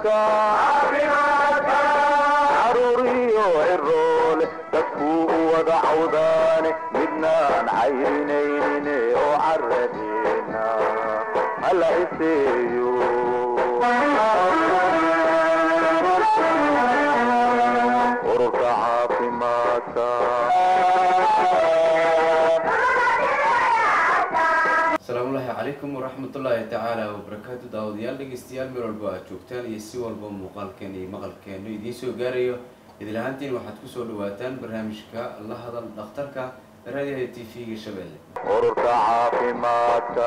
caafimaadka caruuriyo ciroole dadkuu u wada cawdaane midnaan cayrinaynin oo caradeena hala iseeyo ururka caafimaadka asalaamullaahi calaykum waraxmatullaahi tacaala wabarakaatu daawadayaal dhegeystayaal meel walba aad joogtaan iyo si walba muuqaalkeen iyo maqalkeenu idiin soo gaarayo idil ahaantiin waxaad kusoo dhawaataan barnaamijka la hadal dhakhtarka raadiyaha t v-ga shabeelle ururka caafimaadka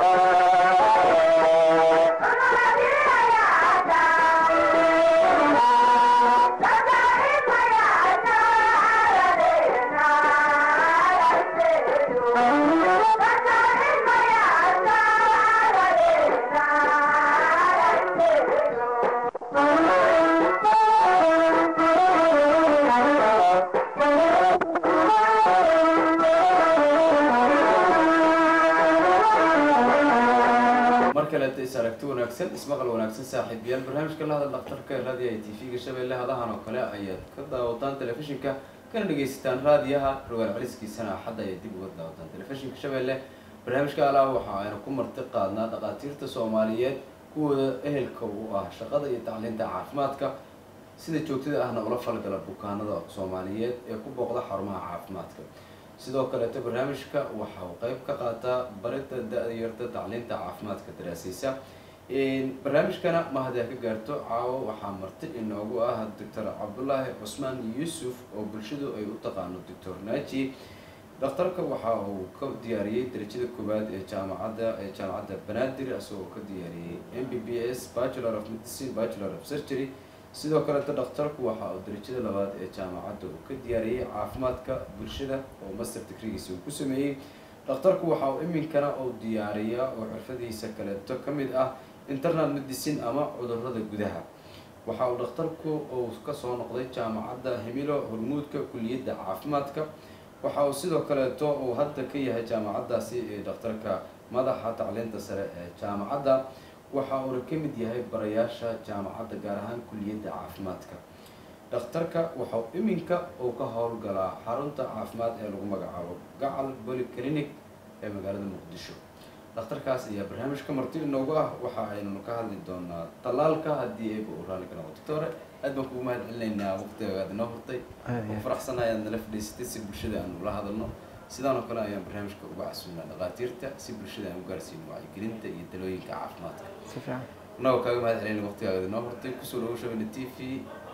mar kaleeta is aragti wanaagsan ismaqal wanaagsan saaxiibayaal barnaamijka la hadal dhakhtarka raadiyaha t v-ga shabeelle hadahan oo kale ayaad ka daawataan telefishinka kana dhegaysataan raadiyaha rogaal celiskiisana axadda ayaad dib uga daawataan telefishinka shabeelle barnaamijka alaah waxa aynu ku marti qaadnaa dhakhaatiirta soomaaliyeed kuwooda ehelka u ah shaqada iyo tacliinta caafimaadka sida joogtada ahna ula falgala bukaanada soomaaliyeed ee ku booqda xarumaha caafimaadka sidoo kaleeto barnaamijka waxa uu qeyb ka qaataa baridda da-da yarta tacliinta caafimaadka daraasaysa barnaamijkana mahad aa ka gaarto caawo waxaa marti inoogu ah doctor cabdulaahi cusmaan yuusuf oo bulshadu ay u taqaano doctor naji dhakhtarka waxa uu ka diyaariyey darajada koowaad ee jaamacadda ee jaamacadda banaadir isagoo ka diyaariyey m b b s bachelor of medicine bachelor of surgery sidoo kaleeto dhakhtarku waxa uu darajada labaad ee jaamacadda uu ka diyaariyey caafimaadka bulshada oo master degreegiisa uu ku sameeyey dhakhtarku waxa uu iminkana uu diyaariyaa oo xirfadiisa kaleeto ka mid ah internal medicine ama cudurada gudaha waxa uu dhakhtarku uu kasoo noqday jaamacadda hemilo hormuudka kuliyadda caafimaadka waxa uu sidoo kaleeto uu hadda ka yahay jaamacaddaasi ee dhakhtarka madaxa tacliinta sare ee jaamacadda waxa uuna ka mid yahay barayaasha jaamacadda gaar ahaan kuliyadda caafimaadka dhakhtarka waxau iminka uu ka howlgalaa xarunta caafimaad ee lagu magacaabo gacal polyclinic ee magaalada muqdisho dhakhtarkaas ayaa barnaamijka marti inoogu ah waxa aynu ka hadli doonaa tallaalka haddii eeba uu raalli ka noqo doctore aad baan kugu mahad celinaynaa waqtiga aad inoo hurtay oo faraxsanahay aad nala fadhiisatay si bulshada aan ula hadalno sidaan oo kale ayaan barnaamijka uga casuulnaa dhakhaatiirta si bulshada aan u gaarsiino wacyigelinta iyo talooyinka caafimaadka si fiican annagoo kaaga mahad celinay waqtigaaga inoo hurtay kusoo dhawo shabelle t v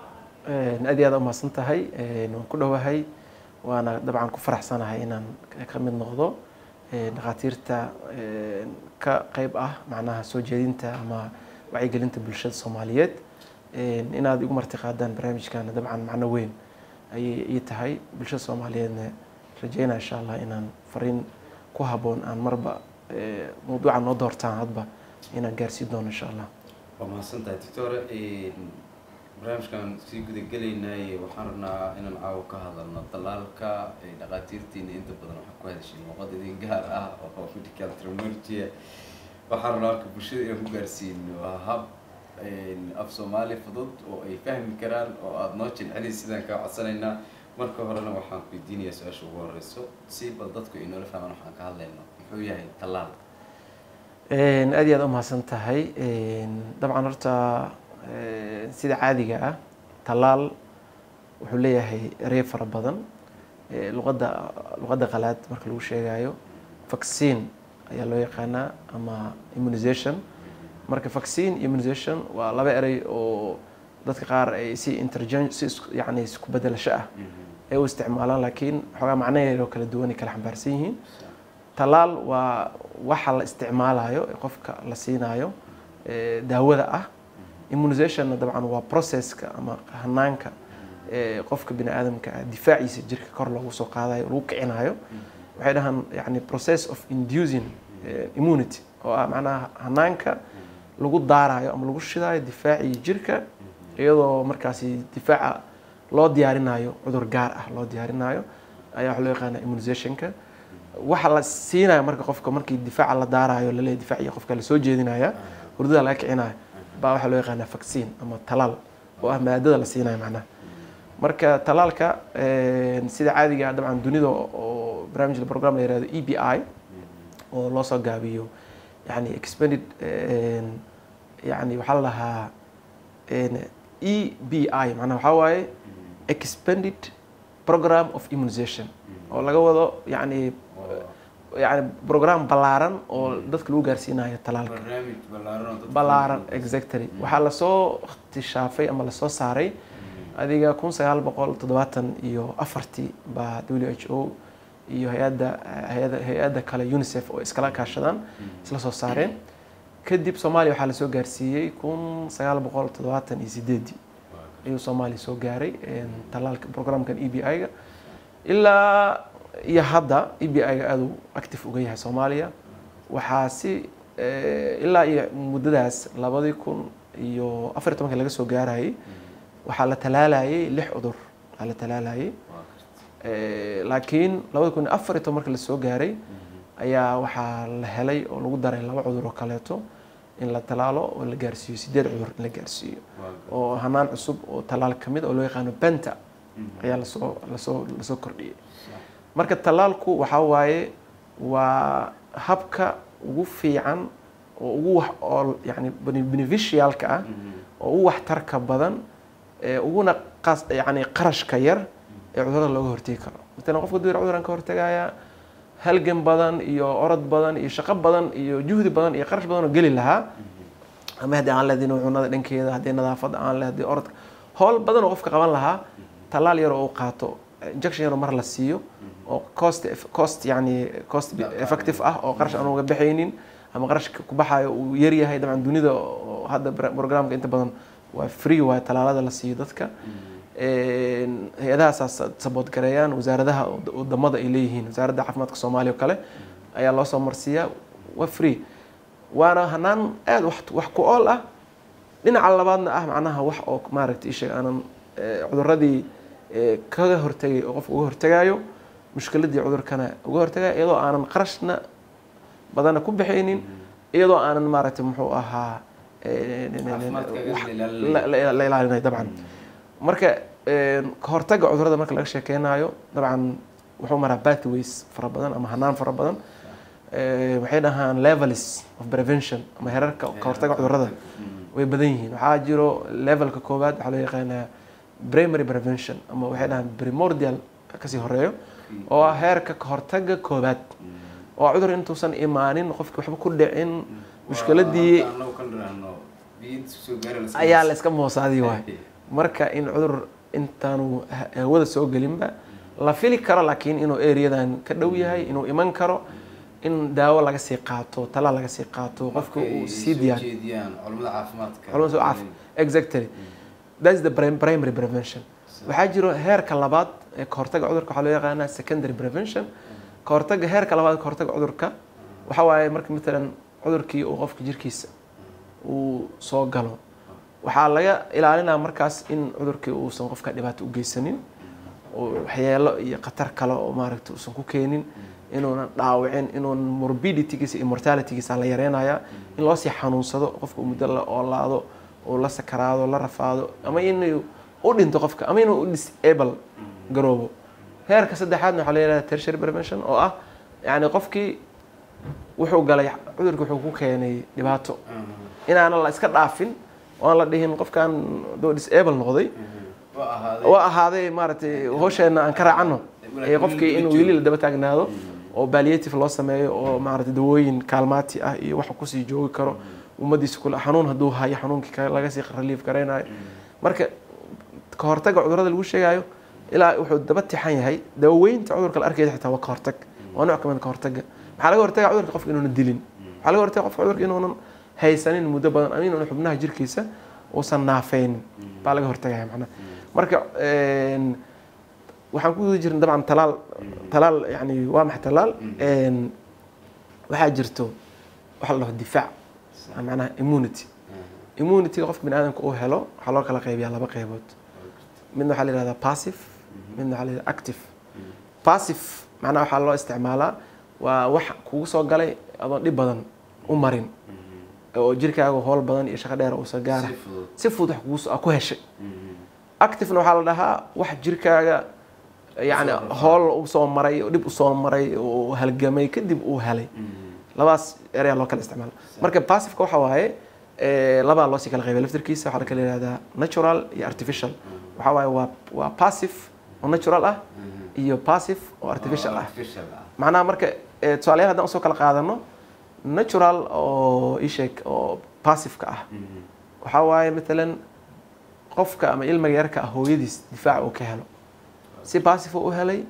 aad iyo aad umahadsan tahay waan ku dhowahay waana dabcan ku faraxsanahay inaan ka mid noqdo dhakhaatiirta ka qeyb ah macnaha soo jeedinta ama wacyigelinta bulshada soomaaliyeed inaad igu marti qaadaan barnaamijkana dabcan macno weyn ayay ii tahay bulshada soomaaliyeedna rajeynaa insha allah inaan fariin ku habboon aan marba mawduuca noo doortaan hadba inaan gaarsiin doono insha allah waa mahadsan tahay doctore barnaamijkan sii gudagelaynay waxaan rabnaa inaan caawo ka hadalno dalaalka dhakhaatiirtiina inta badan waxaa ku hadashay luuqad idin gaar ah oo medical terminology waxaan rabnaa marka bulshada inaan ku gaarsiino hab af soomaali fudud oo ay fahmi karaan oo aada noo jilcelin sidaan kaa codsanaynaa marka horena waxaan ku weydiinayaa su-aasha ugu horeyso si bal dadku ay noola fahmaan waxaan ka hadlayno muxuu yahay tallaal aad iyo aad umahadsan tahay dabcan horta sida caadiga ah tallaal wuxuu leeyahay erey fara badan luqadda luqadda qalaad marka lagu sheegayo vaccine ayaa loo yaqaanaa ama immunization marka vaccine immunization waa laba erey oo dadka qaar ay si intergen si yani isku bedelasho ah ay u isticmaalaan laakiin xoogaa macnaheedoo kala duwan ay kala xambaarsan yihiin tallaal waa waxa la isticmaalayo ee qofka la siinayo daawada ah immunizationna dabcan waa processka ama hanaanka qofka bini aadamka ah difaaciisa jirka kor loogu soo qaadayo lagu kicinayo waxay dhahaan yani process of inducing immunity oo ah macnaha hanaanka lagu daarayo ama lagu shidayo difaacii jirka iyadoo markaasi difaaca loo diyaarinayo cudur gaar ah loo diyaarinayo ayaa waxa loo yaqaana immunizationka waxa la siinaya marka qofka markii difaaca la daarayo laleeyahy difaaciya qofka lasoo jeedinaya hurdada laga kicinaya baa waxaa loo yaqaanaa vaccine ama talaal oo ah maadada la siinayo macnaha marka talaalka een, sida caadiga ah dabcan dunida oo barnaamij program la yihahdo e b i oo loo soo gaabiyo yani expanded een, yani waxaa la dhahaa een, e b i macnaha waxaa waaye expanded program of immunization oo laga wado yani yani program ballaaran oo dadka lagu gaarsiinayo talaalka barnaamij ballaaran oo dadka ballaaran exactly waxaa lasoo ikhtishaafay ama lasoo saaray adiga kun sagaal boqol toddobaatan iyo afartii baa w h o iyo hay-adda hay-ada hay-adda kale unicef oo iskala kaashadaan isla soo saareen kadib soomaaliya waxaa lasoo gaarsiiyey kun sagaal boqol toddobaatan iyo sideedii ayuu soomaaliya soo gaaray een, talaalka programkan e b i-ga ilaa iyo hadda e b i-ga aada u active uga yahay soomaaliya waxaa si eh, ilaa iyo muddadaas labadii kun iyo afar iyo tobankii laga soo gaarayay waxaa la talaalayay lix cudur waxaa la talaalayay Eh, laakiin labada kun iyo afar iyo toban markii lasoo gaaray ayaa waxaa la helay oo lagu daray laba cudur oo kaleeto in la talaalo oo la gaarsiiyo sideed cudur in la gaarsiiyo oo hanaan cusub oo talaal ka mid oo loo yaqaano benta ayaa lasoo lasoo lasoo kordhiyey marka talaalku waxaa waaye waa habka ugu fiican oo ugu wax oo yani bene- beneficialka ah oo ugu waxtarka badan ee uguna qas yani qarashka yar ee cudurada looga hortegi karo matalan qofka duyar cuduran ka hortagaya halgan badan iyo orod badan iyo shaqo badan iyo juhdi badan iyo qarash badan oo geli lahaa ama haddii aan lehdin cunada dhankeeda haddii nadaafadda aan leh haddii orodka howl badan oo qofka qaban lahaa tallaal yar oo uu qaato injection yar oo mar la siiyo oo cost cost yani cost effective ah oo qarash aan uga baxaynin ama qarashka ku baxayo uu yar yahay dabcan dunida oo hadda bra- programka inta badan waa free waaye tallaalada la siiyo dadka Een, hay-adahaasaa sabood gareeyaan wasaaradaha wad- wadamada ay leeyihiin wasaaradda caafimaadka soomaaliya oo kale ayaa loo soo marsiiyaa waa free waana hanaan aada wax wax ku ool ah dhinaca labaadna ah macnaha wax oo maaragtay isheeg aanan eh, cuduradii eh, kaga hortegay oo qofka uga hortegayo mushkiladii cudurkana uga hortegayo iyadoo aanan qarashna badanna ku bixaynin iyadoo aanan maaragtay muxuu ahaa eh, Caafimaadkaaga wax- la ilaalinayo. la- la la ilaalinayo dabcan marka een, ka hortagga cudurada marka laga sheekeynayo dabcan wuxuu maraa pathways fara badan ama hanaan fara badan Eh, waxay dhahaan levels of prevention ama herarka ka hortagga cudurada way badan yihiin waxaa jiro levelka koowaad waxaa loo yaqaanaa primary prevention ama waxay dhahaan primordial kasii horeeyo oo ah heerka ka hortagga koowaad oo ah cudur intuusan imaanin qofki waxba ku dhicin mushkiladii ayaa la iska moosaadi waay marka in cudur intaanu ha- hawada soo gelinba la fili karo laakiin inuu areadan ka dhow yahay inuu iman karo in daawo laga sii qaato talaal laga sii qaato qofka uu sii diyaar jeediyaan culimada caafimaadka culimada soo caaf exactly that's the prim- primary prevention waxaa jiro heerka labaad ee ka hortagga cudurka waxaa loo yaqaanaa secondary prevention ka hortagga heerka labaad ka hortagga cudurka waxa waaye marka matalan cudurkii uu qofka jirkiisa uu soo galo waxaa laga ilaalinaa markaas in cudurkii uusan qofka dhibaato u geysanin oo waxyeelo iyo khatar kale oo maaragta uusan ku keenin inuunan dhaawicin inuun morbiditygiisa iyo mortalitygiisa la yareynayaa in loo sii xanuunsado qofka uu muddo la oolaado uu la sakaraado la rafaado ama inuu u dhinto qofka ama inuu u disable garoobo heerka saddexaadna waxaa la yidhahda tertiary prevention oo ah yacni qofkii wuxuu galay cudurkii wuxuu ku keenay dhibaato inaanan la iska dhaafin oo aan la dhihin qofkan doo disable noqday waa ahaaday maaragtay hoosheenna aan ka raacano ee qofkii inuu weli la daba taagnaado oo palliative loo sameeyo oo maaragtay dawooyin kaalmaati ah iyo waxa kusii joogi karo ummadiisa kule xanuun hadduu hayo xanuunkii ka- laga sii relief garaynayo marka ka hortagga cudurrada lagu sheegayo ilaa wuxuu daba tixan yahay daweynta cudurka la arkaysa xitaa waa ka hortag waa nooc kamid ka hortagga maxaa laga hortaga cudurka qofka inuunan dilin waxaa laga hortaga qofka cudurka inuunan haysanin muddo badan ama inuunan xubnaha jirkiisa uusan naafeynin baa laga hortagaya macnaha marka een, waxaan ku guda jirna dabcan talaal talaal yani waa maxay talaal Een, waxaa jirto waxa la dhaho difaac ama macnaha immunity immunityga qofka bini aadamka uu helo waxaa loo kala qaybiyaa laba qaybood midna waxaa la yihahdaa passive midna waxaa la yihahdaa active passive macnaha waxaa loo isticmaalaa waa wax kugu soo galay adoon dhib badan u marin oo jirkaaga howl badan iyo shaqo dheer uusan gaara si fudud si fudud wax kugu soo- ku heshay Mhm. activena waxaa la dhahaa wax jirkaaga yani Soo rafaa. hool u soo maray oo dhib usoo maray oo halgamay kadib uu helay Mhm. labadaas ereyaa loo kala isticmaala marka passiveka waxa waaye eh, labaa loo sii kala qaybay laftirkiisa waxaa la kala yihahdaa natural iyo artificial waxa waaye waa waa passive oo natural ah Mhm. iyo passive oo artificial Oo ah artificial ah macnaha marka eh, tusaalayaal haddaan usoo kala qaadano natural oo isheeg oo passiveka ah Mhm. waxaa waaye matalan qofka ama ilmiga yarka ah hooyadiis difaac uu ka helo si passive uu u helay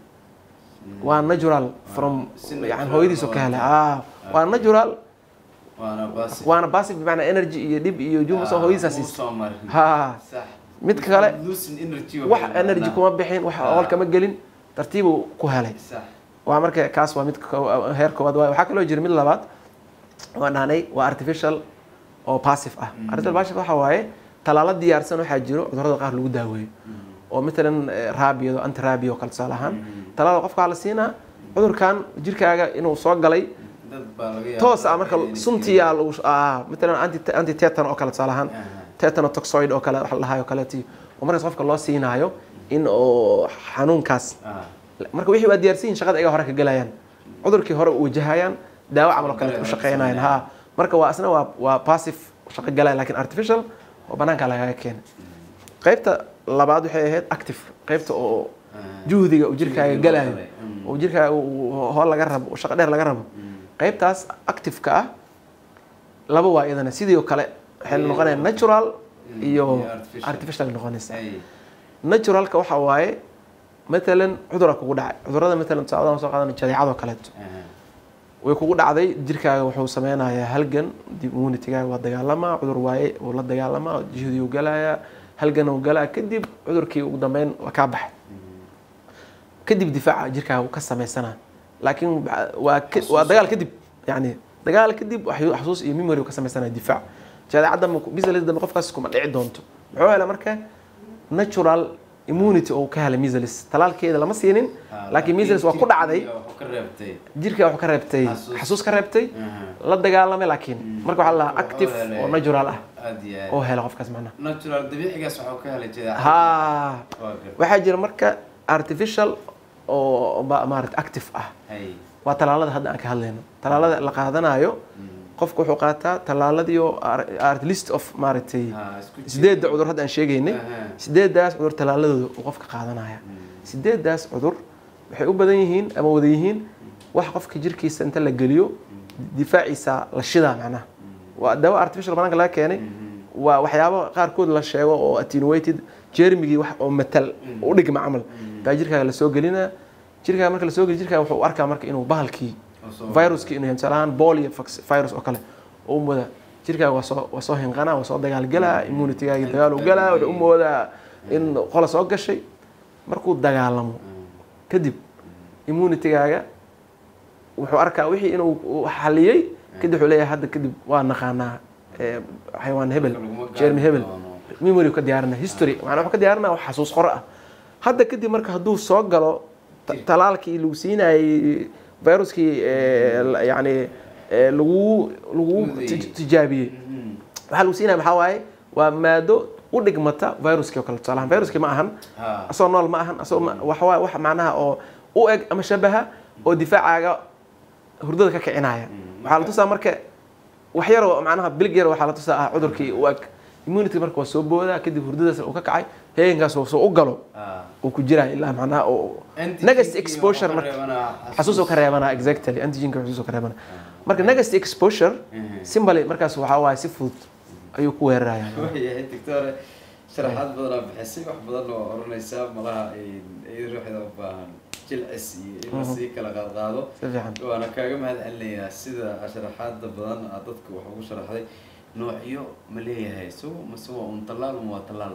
waa natural from si yani natural hooyadiis uu oo ka helay ah. ah waa natural waana basi waana passive bimacnaa energy iyo dhib iyo juum soo hooyadiisa siisa soo marin ha sax mid kale losing energy wax energy kuma bixin wax Ah. hool kama gelin tartiibuu ku helay sax waa marka kaas waa mid ko- heer koowaad waaye waxaa kaloo jira mid labaad waan dhahnay waa artificial oo passive ah artificial passive waxa waaye talaalo diyaarsan waxaa jiro cudurrada qaar lagu daaweeyo oo matalan eh, raabiyado anti raabiya oo kale tusaale ahaan talaada qofka waxaa la siinaa cudurkan jirkaaga inuu soo galay dad baa laga yaabaa toos ah marka inay suntiyaa lagu ah matalan anti anti tetan oo kale tusaale ahaan Aha. tetanotoxoid oo kale wax la dhahayo kaleeti oo markaas qofka loo siinaayo in oo xanuunkaas Ah. marka wixii waa diyaarsan yihiin shaqada iyaga hore ka gelayaan cudurkii hore u wajahayaan daawo camal oo kale u shaqeynayaan ha marka waa asna waa waa passive shaqo galaya laakiin artificial oo banaanka lagaga keenay qaybta labaad waxay ahayd active qaybta oo Ah. juhdiga uu jirkaaga Juhdiga galayo loo galay. Mm. oo jirkaaga uu hool laga rabo oo shaqo dheer laga rabo qaybtaas active-ka ah laba waa iyadana sidii oo kale waxay Iyo- noqonaya natural Mm, iyo iyo artificial. artificial noqonaysa Ay. naturalka waxa waaye matalan cudura kugu dhacay cudurada matalan tusaaladan soo qaadana jadeecadoo kaleeto Aha. way kugu dhacday jirkaaga wuxuu sameynayaa halgan dib immunitygaaga waa dagaalamaa cudur waaye uu la dagaalamaa jihdiuu galayaa halgan uu galaa kadib cudurkii ugu dambeyn waa kaa baxay kadib difaaca jirkaaga uu ka sameysanaa laakiin waa ka- waa dagaal kadib yani dagaal kadib waxyu- xasuus iyo memory uu ka sameysanaya difaac jadeecadda misalis dambe qofkaas kuma dhici doonto muxuu helay marka natural immunity oo ka helay misalis talaalkeeda lama siinin Ah, laakiin misalis waa ku dhacday jirkii wuxuu ka reebtay jirka wuxuu ka reebtay Xasuus. xasuus ka reebtay Aha. la dagaalamay laakiin marka waxaa la dhahaa Wuxuu active helay- oo natural ah aad iyo aad oo hela qofkaas macnaha natural dabiicigaas waxuu ka helay jadeecada ha Waa gar- waxaa jira marka artificial oo ma- maarata active ah hay waa talaalada hadda aan ka hadlayno talaalada la qaadanayo qofku wuxuu qaataa talaaladii oo ar- art list of maaragtay Ha, isku jir- sideedda cudur hadda aan sheegaynay Aha. sideeddaas cudur talaaladooda uu qofka qaadanaya sideeddaas cudur waxay u badan yihiin ama wada yihiin wax qofka jirkiisa inta la geliyo difaaciisa la shidaa macnaha waa daawo artificial banaanka laga keenay waa waxyaabo qaarkood la sheego oo attenuated jermigii wax oo matal u dhigma camal baa jirkaaga lasoo gelinaa jirkaaga marka lasoo geliyo jirkaaga wuxuu u arkaa marka inuu bahalkii oo soo- viruskii inuu yahay tusaale ahaan polio vax- virus oo kale oo u moodaa jirkaaga waa soo waa soo hinqanaa waa soo dagaalgalaa immunitygaaga dagaal u galaa wuxuu u moodaa in qola soo gashay markuu dagaalamo kadib immunitygaaga wuxuu arkaa wixii inuu uu xaliyey kadib wuxuu leeyahay hadda kadib waa naqaanaa eh, xayawaan hebel Laguma gaari jermi hebel doono. memory ka diyaarina history macnaa wuxuu ka diyaarinaa wax xasuus qore ah hadda kadib marka hadduu soo galo ta- talaalkii lagu siinayay viruskii eh, la- yacni eh, lagu lagu Mudayey. tij- tijaabiyey Mhm. waxaa lagu siinaya maxaa waaye waa maado u dhigmata viruskii oo kale tusaale ahaan viruskii ma ahan Ha. asoo nool ma ahan asoo ma- wax waa wax macnaha oo u eg ama shabaha oo difaacaaga hurdada ka kicinaya waxaa la tusaa marka wax yaroo macnaha bilig yar waxaa la tusaa ah cudurkii u eg immunity marka waa soo boodaa kadib hurdadaas uu ka kacay heegankaas uu soo u galo Ha. uu ku jiraa ilaa macnaha oo Antigen-kii next wuxuu exposure ka marka reebanaa xasuus uu ka reebanaa exactly antigenka xasuus uu ka reebanaa marka next exposure Mhm. simbali markaas waxaa waaye si fudud ayuu ku weeraraya waayahay doctore sharaxaad badanaa bixisay wax badan oo oranaysaa malaha iyada ruuxda u baahan jilcis iyo in lasii kala qaadqaado si fiican waana kaaga mahad celinayaa sida sharaxaada badan aad dadka wax ugu sharaxday noocyo ma leeyahay so mase waa un tallaal ma waa tallaal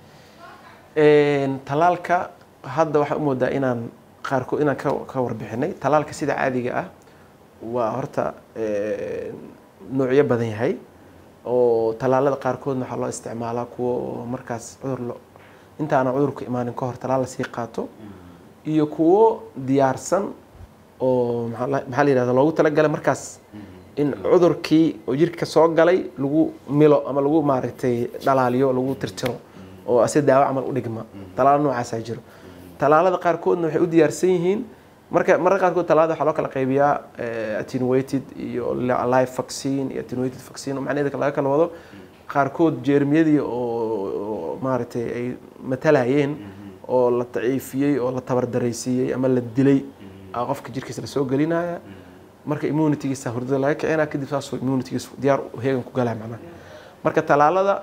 Een, talaalka hadda waxaa u moodaa inaan qaarkood inaan ka, ka warbixinay talaalka sida caadiga ah waa horta een, noocyo badan yahay oo talaalada qaarkoodna waxaa loo isticmaalaa kuwa oo markaas cudur lo intaana cudurku imaanin ka hor talaal lasii qaato iyo kuwo diyaarsan oo maxaa la maxaa la yidhahda loogu talagalay markaas in cudurkii oo jirka soo galay lagu milo ama lagu maaragtay dhalaaliyo lagu tirtiro oo si daawo camal u dhigma talaalo noocaasaa jiro talaalada qaarkoodna waxay u diyaarsan yihiin marka mararka qaarkood talaalada waxaa loo kala qaybiyaa eh, attenuated iyo li- live vaccine iyo attenuated vaccine oo macnaheeda laga kala wado qaarkood jeermiyadii oo oo maaragtay ay matalayeen oo la daciifiyey oo la tabardaraysiiyey ama la dilay aa qofka jirkiisa lasoo gelinaya marka immunitygiisa hurdada laga kicinaa kadib saasoo immunitygiisa diyaar u heegan ku galaya macnaha marka talaalada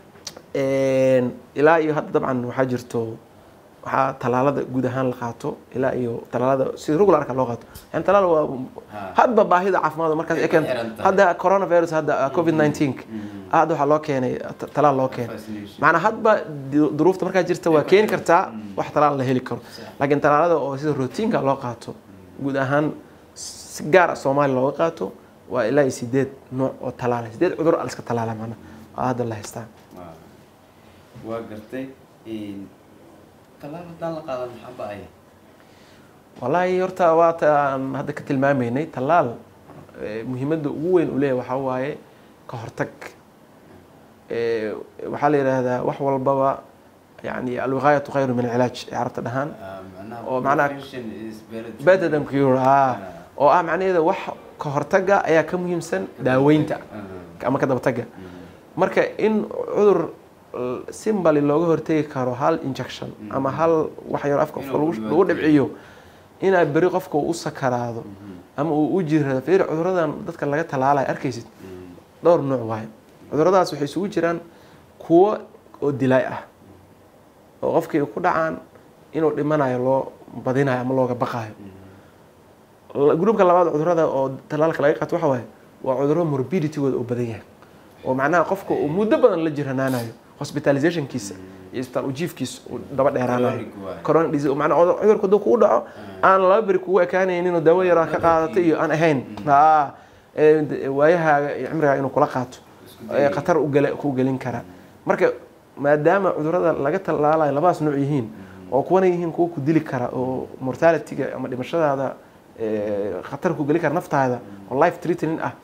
een, ilaa iyo hadda dabcan waxaa jirto waxaa talaalada guud ahaan la qaato ilaa iyo talaalada sida regularka loo qaato yani talaal waa Ha. hadba baahida caafimaad markaas ay keento xiran tahay. hadda coronavirus hadda covid 19 hadda waxaa loo keenay ta- talaal loo keenay Vaccination. macnaa hadba du- duruufta markaa jirta waa keeni kartaa wax talaal la heli karo laakiin talaalada oo sida routiinka loo qaato guud ahaan si gaar ah soomaaliya looga qaato waa ilaa iyo sideed nooc oo talaala sideed cudur a liska talaala macnaa aa hadda la haystaa Waa- waa gartay een, talaal haddaan la qaadan maxaa ba'aya wallaahi horta waa ta aan hadda ka tilmaamaynay tallaal eh, muhiimadda ugu weyn uu leeyahay waxaa waaye ka hortag Eh, waxaa la yidhaahdaa wax walbaba yani alwiqaayatu khayru min alcilaaj ay carabta dhahaan Ah, macnaha oo macnaha- prevention is better than- better than cure ah Ah. oo ah macnaheeda wax ka hortaga ayaa ka muhiimsan daaweynta Ah, ama ka dabataga mm, marka in cudur simbali looga hortegi karo hal injection ama hal wax yar afka qofka lagu Inuu lagu dhibaateeyo. dhibciyo inaa beri qofka uu u sakaraado mhm, ama uu u jirado fiir cuduradan dadka laga talaalayo arkaysid mm, dhowr nooc waaye cuduradaas waxay isugu jiraan kuwo oo dilaay ah oo qofkii ku dhacaan inuu dhimanayo loo badinayo ama looga baqayo La- gruubka labaad cudurada oo talaalka laga qaato waxa waaye waa cuduro morbiditygooda oo badan yahay oo macnaha qofka uu muddo badan la jiranaanayo hospitalizationkiisa iyo isbitaal ujiifkiisa uu daba dheeraanayo Chronic waaye. corona disease macnaha cudur- cudurku hadduu kugu dhaco aan laba beri kugu ekaanaynin inuu dawo yaraa ka qaadato iyo aan ahayn haa ee, d- waayahaaga iyo cimrigaaga inuu kula qaato Isku ee day. khatar u gele ku gelin kara marka maadaama cudurada laga talaalayo labadaas nooc yihiin oo kuwana yihiin kuwa ku dili kara oo mortalityga ama dhimashadaada ee, khatar ku geli kara naftaada oo life threatening ah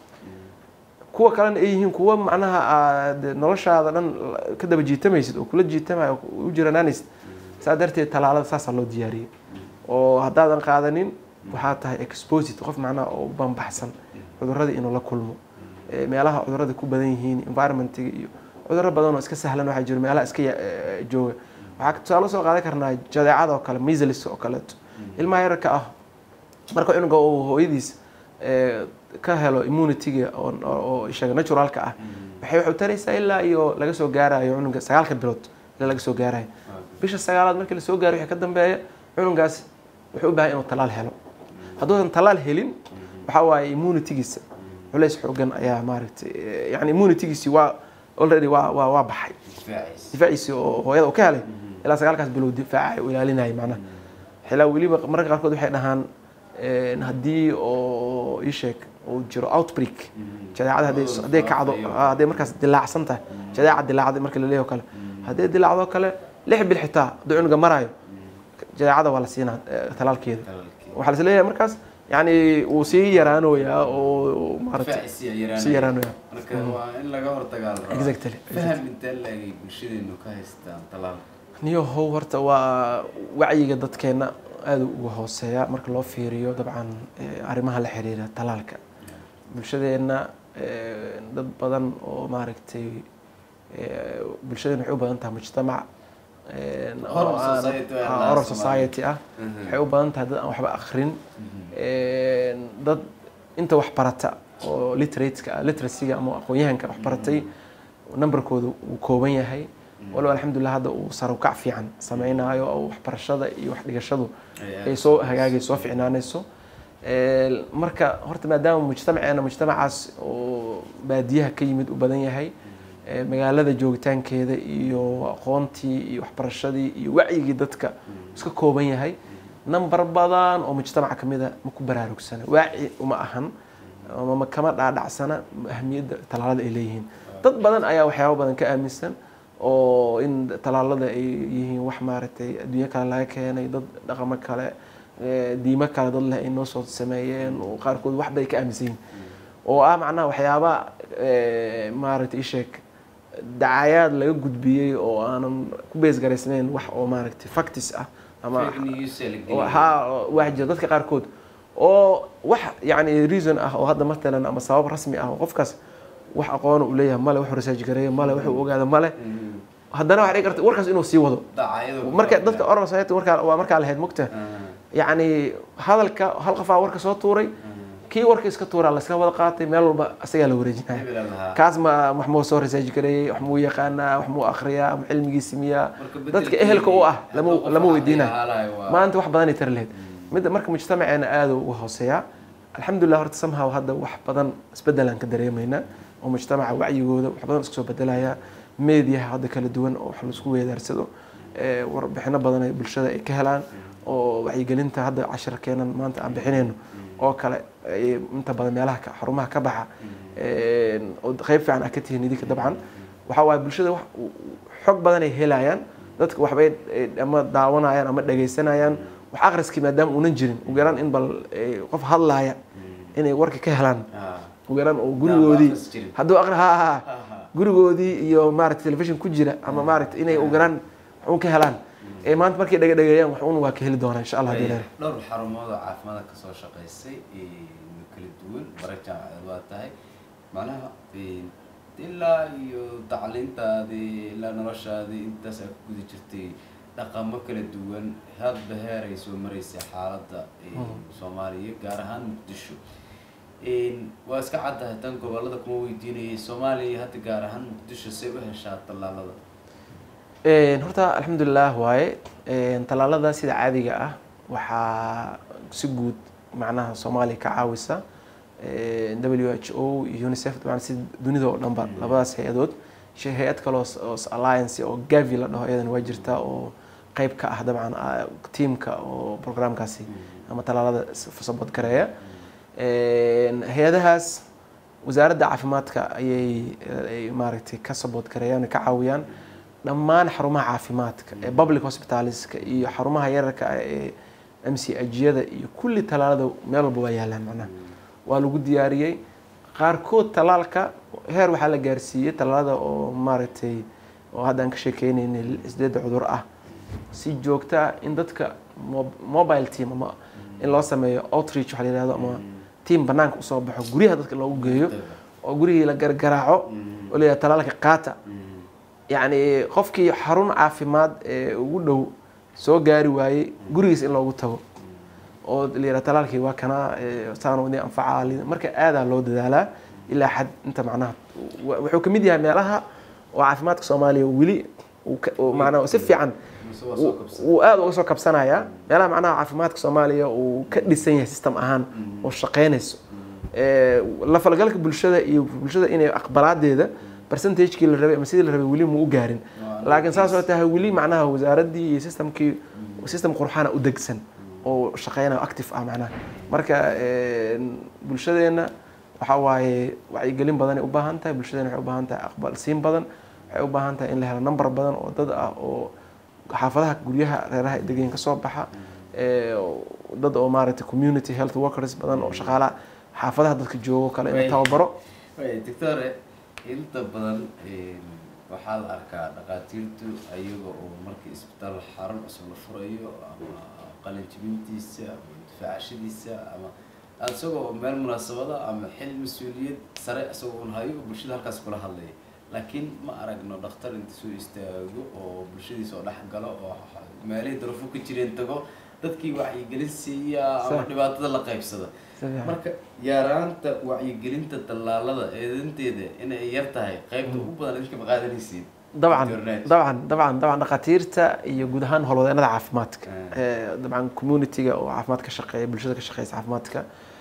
kuwa kalena ay yihiin kuwa macnaha aad noloshaada dhan ka daba jiitamaysid oo kula jiitamayo oo u jiranaanaysid saa darteed talaalada saasaa loo diyaariyey oo haddaadan qaadanin waxaa tahay exposit qof macnaha oo u banbaxsan cuduradii inuu la kulmo Ee, meelaha cudurada ku badan yihiin environmentiga iyo cuduro badan oo iska sahlan waxaa jiro meelaha iska ya- ee, jooga waxaa tusaale soo qaadan karnaa jadeecada oo kale measles oo kaleeto ilmaha yararka ah marka cunuga uu hooyadiis ee, ka helo immunityga oo oo ishaga naturalka ah waxay waxay u taraysaa ilaa iyo laga soo gaarayo cunuga sagaalka bilood ilaa laga soo gaarayo bisha sagaalaad markii lasoo gaaro wixii ka dambeeya cunugaas wuxuu u baahan inuu talaal helo hadduusan talaal helin waxaa waaye immunitygiisa culays xoogan ayaa maaragtay eh, yani immunitygiisi waa already waa waa waa baxay difaaciisa. difaaciisi oo hooyada uu ka helay ilaa sagaalkaas bilood difaacay u ilaalinayay macnaha xilaa weliba mararka qaarkood waxay dhahaan een, haddii oo ii sheeg uu jiro outbreak jadeecada hadday Cudur hadday kacdo faafayo. ah, hadday markaas dilaacsan tahay jadeeca dilaacday marka la leeyahay oo kale hadday dilaacdo kale lix bil xitaa hadduu cunuga marayo jadeecada waa la siinaa eh, talaalkeeda Talaalkii. waxaa la leeyahay markaas yani wuu sii yaraanoyaa oo maaragtay Difaaciisa ayaa yaraanaya. sii yaraanoyaa marka waa in laga hortagaa la rabaa. Exactly, faham intee laegay bulshadeenu ka haystaan talaal niyo how horta waa wacyiga dadkeena aada uga hooseeya marka loo fiiriyo dabcan eh, arrimaha la xiriira talaalka bulshadeenna eh, dad badan oo maaragtay eh, bulshadeena waxay u badan tahay mujtamac eh, oo Oral aan- society waa ah, la oral Soomaaliya. society ah Mhm. waxay u badan tahay dad aan waxba akhrin Eh, dad inta wax barata oo literateska ah literacyga ama aqoon-yahanka wax baratay numberkooda uu kooban yahay walow alxamdulilah hadda uu sarukac fiican sameynaayo oo waxbarashada iyo wax dhigashadu ay soo hagaagay soo ficnaanayso Ee, marka horta maadaama mujtamaceena mujtamacaas oo baadiyaha ka yimid u badan yahay ee, magaalada joogitaankeeda iyo aqoontii iyo waxbarashadii iyo wacyigii dadka iska kooban yahay nambar badan oo mujtamaca kamida ma ku baraarugsana waaci uma ahan ama ma kama dhaadhacsana ahmiyadda talaalada ay leeyihiin dad badan ayaa waxyaabo badan ka aaminsan oo in talaalada ay yihiin wax maaragtay adduunyo kale laga keenay dad dhaqamo kale ee, diimo kale dad leh ay noo soo sameeyeen oo qaarkood wax bay ka aaminsan yihiin oo ah macnaha waxyaaba eh, maaragtay isheeg dacayaad laga gudbiyey oo aanan ku bees garaysnayn wax oo maaragtay factis ah ama fake news ee la oo geliyay. haa oo wax jira dadka qaarkood oo wax yacni reason ah oo hadda matalan ama sabab rasmi ah oo qofkaas wax aqoona uu leeyahay male wuxuu research gareeyo male wuxuu ogaada male Mhm. haddana waxaa dhici karta warkaas inuu sii wado Dacaayado marka ku dadka oral society warkaa waa markaa lahayd mugta Ah, yacni hadalka hal qofaa warka soo tuuray ah. kii warka iska tuuraa layska wada qaatay meel walba isagaa la wareejinaya Hebel aan lahaa. kaas ma wax muu soo research gareeyey wax muu yaqaanaa wax muu akhriyaa ama cilmigiisi miyaa Marka dadka bedelkeedii, ehelka u ah lama hadduu qof lama wax weydiinaa haalayo waa- maanta wax badanay tari lahayd midda marka mujtamaceena aada uga hooseeyaa alxamdulilah horta somehow hadda wax badan isbedelaan ka dareemaynaa oo mujtamaca wacyigooda wax badan isku soo bedelaya meediyaha hadda kala duwan oo wax laisku weedaarsado ee, warbixino badan ay bulshada ay ka helaan oo wacyigelinta hadda cashirkeenan maanta aan bixinayno oo kale ay inta badan meelaha ka- xarumaha ka baxa een, oo qeyb fiican ah ka tihiin idinka dabcan waxaa waaye bulshada wax xog badan ay helayaan dadka waxbay eh, ama daawanayaan ama dhagaysanayaan wax akhriskii maadaama uunan jirin ugu yaraan in bal eh, qof hadlaaya inay warka ka helaan Ah. ugu yaraan oo gurigoodii akhris jirin. hadduu aqri ha ha Ah, ah. gurigoodii iyo maaragtay telefishin ku jira ama maaragtay inay ugu yaraan wax uun ka helaan ee maanta markay dhaga dhageeyaan wax uun waa ka heli doonaa insha allah hadii Way- leedahay dhowr xarumood oo caafimaad ka soo shaqaysay ee, kala duwan bara jaamacadeed waa tahay macnaha ee, ilaa iyo tacliintaadii ilaa noloshaadii intaas aad ku guda jirtay dhaqamo kala duwan hadba heer ay soo maraysay xaaladda ee, soomaaliya gaar ahaan muqdisho Een, waa iska caddahay tan gobolada kuma weydiinayay soomaaliya hadda gaar ahaan muqdisho say u heshaa tallaalada Een, horta alxamdulilah waaye Een, tallaalada sida caadiga ah waxaa si guud macnaha soomaaliya ka caawisa Een, w h o iyo unicef dabcan si dunida oo dhanba labadaas hay-adood shay hay-ad kale oo s- oo s- alliance oo gavi la dhaho iyadana waa jirta oo qeyb ka ah dabcan ah, tiimka oo programkaasi ama tallaalada sabot gareeya Een, hay-adahaas wasaaradda caafimaadka ayay ay maaragtay ka saboot gareeyaan ka caawiyaan dhammaan xarumaha caafimaadka ee public hospitaleska iyo xarumaha yararka ah ee m c ajyada iyo kulli tallaalada meel walba waa yaalaan macnaha waa lagu diyaariyey qaarkood tallaalka heer waxaa la gaarsiiyey tallaalada oo maaragtay oo hadda aan ka sheekeynaynay sideedda cudur ah si joogto ah in dadka mob- mobile team ama in loo sameeyo outreach waxa la yihahdo ama team banaanka usoo baxo guryaha dadka loogu geeyo oo gurigii la gargaraaco oo leeyahay tallaalka qaata yacni qofkii xarun caafimaad ee ugu dhow soo gaari waayey gurigiis in loogu tago oo la yidhaha talaalkii waa kana ee, saan wadii anfacaa li- marka aadaa loo dadaalaa ilaa xad inta macnaha wa- wuxuu ka mid yahay meelaha oo caafimaadka soomaaliya weli uu ka- uu macnaha si fiican Mise waa soo uu- kabsan. uu aada uga soo kabsanaya meelaha macnaha caafimaadka soomaaliya uu ka dhisan yahay system ahaan oo shaqeynayso Ee, la falgalka bulshada iyo bulshada inay aqbalaadeeda percentagekii la rabay ama sidii la rabay weli mu u gaarin Waa laakiin saas oo tahay weli macnaha wasaaraddii iyo systemkii system qurxana u degsan oo shaqeynaya oo active ah macnaha marka een, bulshadeenna waxa waaye wacyigelin badan ay u baahan tahay bulshadeena waxay u baahan tahay aqbalsiin badan waxay u baahan tahay in la helo number badan oo dad ah oo xaafadaha guryaha reeraha degan ka soo baxa ee, dad oo maaragtay community health workers badan oo shaqaalaha xaafadaha dadka joogo kale in la Way. tababaro Way, doctore inta badan een, waxaa la arkaa dhakhaatiirtu ayaga oo markii isbitaal xarun cusub la furayo ama qalin jibintiisa ama difaacashadiisa ama isagoo meel munaasabada ama xil mas-uuliyad sare isagoo un hayo oo bulshada halkaas kula hadlaya laakiin ma aragno dhakhtar inta soo istaago oo bulshadiisa oo dhex galo oo meelihii darafo ka jireen tago dadkii wacyigelin siiya ama Sax. dhibaatada la qaybsada Si fiican. marka yaraanta wacyigelinta tallaalada eedanteeda inay yar tahay qaybta ugu badan idinka ma qaadanaysiin dabcan Internet. dabcan dabcan dabcan dhakhaatiirta iyo guud ahaan howlwadeenada caafimaadka Mm. Ee, dabcan communityga oo caafimaad ka shaqeeya bulshada ka shaqeysa caafimaadka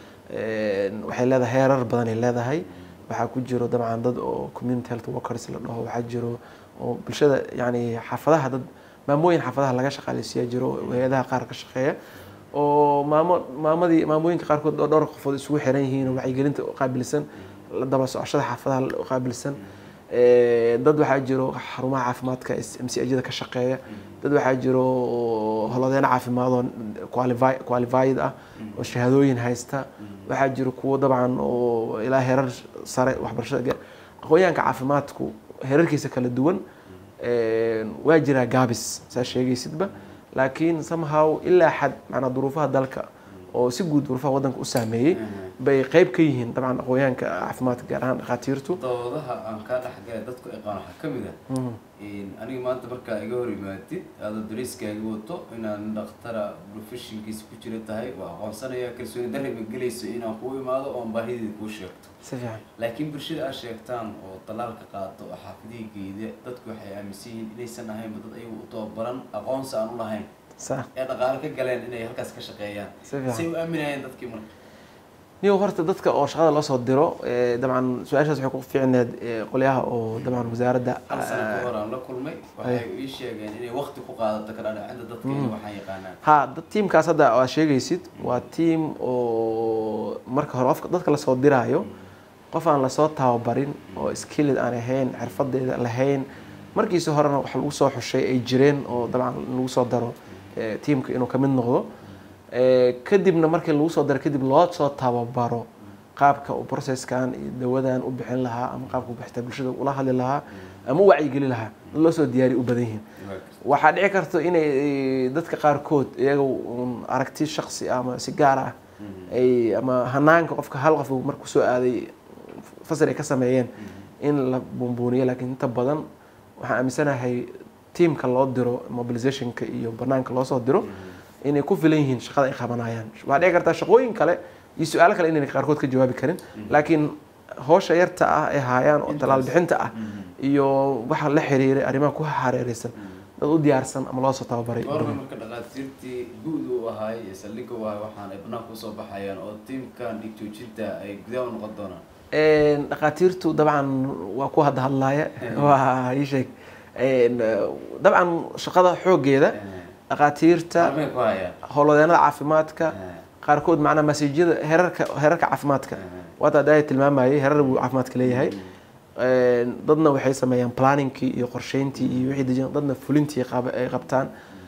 een, waxay leedahay heerar badan ay leedahay waxaa ku jiro dabcan dad oo community health workers la dhaho waxaa jiro oo bulshada yani xaafadaha dad maamooyin xaafadaha laga shaqaaleysiiyaa jiro oo hay-adaha qaar ka shaqeeya oo maamo maamadii maamooyinka qaarkood oo dhowr qofood isugu xiran yihiin oo wacyigelinta u qaabilsan la daba socoshada xaafadaha u qaabilsan Ee, dad waxaa jiro xarumaha caafimaadka mcjada ka shaqeeya dad waxaa jiro holodeeno caafimaad oo qualifi- qualified ah oo shahaadooyin haysta waxaa jira kuwo dabcan oo ilaa herar sare waxbarashada ga- aqoonyahanka caafimaadku herarkiisa kala duwan een, waa jiraa gaabis saa sheegaysidba laakiin somehow ilaa xad macnaa duruufaha dalka oo si guud duruufaha waddanka u saameeyey bay qeyb ka yihiin dabcan aqoonyahanka caafimaadka gaar ahaan dhakhaatiirtu doodaha aan kaa dhexgalay dadku yaqaan waxaa ka mid ah aniga maanta markaa iga hor imaatid aadoo dariiskaaga wato inaan dhakhtara professionkiisa ku jira tahay waa aqoonsanaya kalsooni darri ma gelayso inaan kuu imaado oon baahideeda kuu sheegto si fiican laakiin bulshada aad sheegtaan oo talaalka qaato oo xaafidihii geeda dadku waxay aaminsan yihiin inaysan ahaynba dad ayagu u tababaran aqoonsi aan u lahayn sa ee dhaqaale ka galeen inay halkaas ka shaqeeyaan Si fiican. say u aaminayeen dadkii marka niyo horta dadka oo shaqada loo soo diro eh, dabcan su-aashaas waxay ku fiicneed eh, qolyaha oo dabcan wasaaradda hal sano ka eh, hor aan la kulmay waxay ii sheegeen inay waqti ku qaadato ka dhaadhicinta dadka in waxaan yaqaanaan ha dad tiimkaas hadda aad sheegaysid waa tiim oo marka hore qofka dadka lasoo diraayo qof aan lasoo tababarin oo skilled aan ahayn xirfadeeda lahayn markiisi horena wax lagu soo xushay ay jireen oo dabcan lagu soo daro eh, tiimka inuu ka mid noqdo Eh, kadibna markii lagu soo daro kadib loo soo tababaro qaabka uu processkan iyo dawadan u bixin lahaa ama qaabka u bixita bulshada ula hadli lahaa ama u wacyigeli lahaa dad loo soo diyaariya u badan yihiin waxaa dhici karta inay eh, dadka qaarkood iyaga un aragti shaksi ah ama si gaar ah ay ama hanaanka qofka hal qof uu markuu soo aaday fasal ay ka sameeyeen in la buunbuuniyo laakiin inta badan waxaan aaminsanahay tiimka loo diro mobilizationka iyo banaanka loo soo diro inay ku filan yihiin shaqada ay qabanayaan waxaa dhici kartaa shaqooyin kale iyo su-aalo kale inay qaarkood ka jawaabi karin laakiin howsha yarta ah ee haayaan oo talaal bixinta ah iyo waxa la xiriiray arrimaha ku hareereysan dad u diyaarsan ama loo soo tababaray goorma marka dhaqaatiirtii guud u ahaay ee saldhigga u ahay waxaan ay banaanka usoo baxayaan oo tiimkan dhig joojinta ay gudaha u noqon doonaan Een, dhakhaatiirtu dabcan waa ku hadda hadlaaya waa ii sheeg Een, dabcan shaqada xooggeeda dhakhaatiirta Halmay ku hayaan howlwadeenada caafimaadka qaarkood macnaa masiijyada herarka herarka caafimaadka waata hadda tilmaamayay herar buu caafimaadka leeyahay Een, dadna waxay sameeyaan planningkii iyo qorsheyntii iyo wixii dejin dadna fulintii qab- ay qabtaan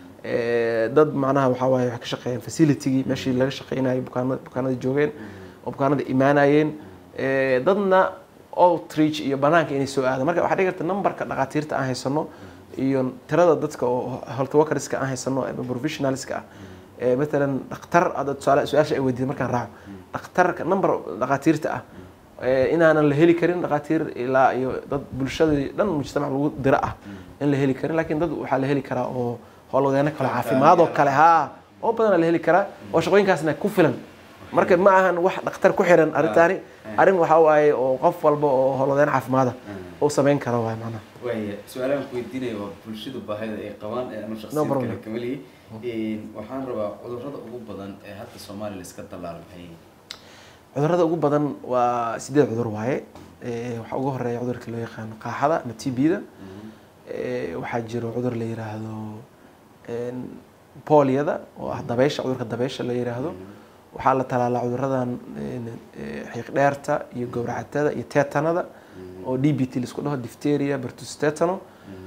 Ee, dad macnaha waxaa waaye waxay ka shaqeeyaan facilitygii meeshii laga shaqeynayay bukaanada bukaanada joogeen oo bukaanada imaanayeen Ee, dadna outreach iyo banaanka inay soo aadaan marka waxaa dhici karta numberka dhakhaatiirta aan haysano iyo tirada dadka oo health workerska aan haysano ama professionalska ah ee matalan dhakhtar hadda tusaale su-aasha ay weydiiday markaan raaco dhakhtarka number dhakhaatiirta ah ee inaanan la heli karin dhakhaatiir ilaa iyo dad bulshadii dhan mujtamac lagu diro ah in la heli karin laakiin dad waxaa la heli karaa oo howlwadeeno kale caafimaad oo kale haa oo badanaa la heli karaa oo shaqooyinkaasna ku filan marka ma ahan wax dhakhtar ku xiran arrintaani arrin waxaa waaye oo qof walba oo howlwadeen caafimaada uu samayn karo waay macnaha waaya su-aalahan ku weydiinaya waa bulshada baahida ay qabaan ee anu No shaksiyan problem. kale kama lihi waxaan rabaa cudurrada ugu badan ee hadda soomaaliya la iska dallaala maxay yihiin cudurrada ugu badan waa sideed cudur waaye Ee, waxaa ugu horeeya cudurka loo yaqaano qaaxada ama t b-da waxaa jiro cudur la yiraahdo een, poliyada oo ah dabeysha cudurka dabeysha la yiraahdo waxaa la talaalaa cuduradan een, ee, xiiq dheerta iyo gowracatada iyo tetanada oo d b t laisku dhaho difteria bertus tetano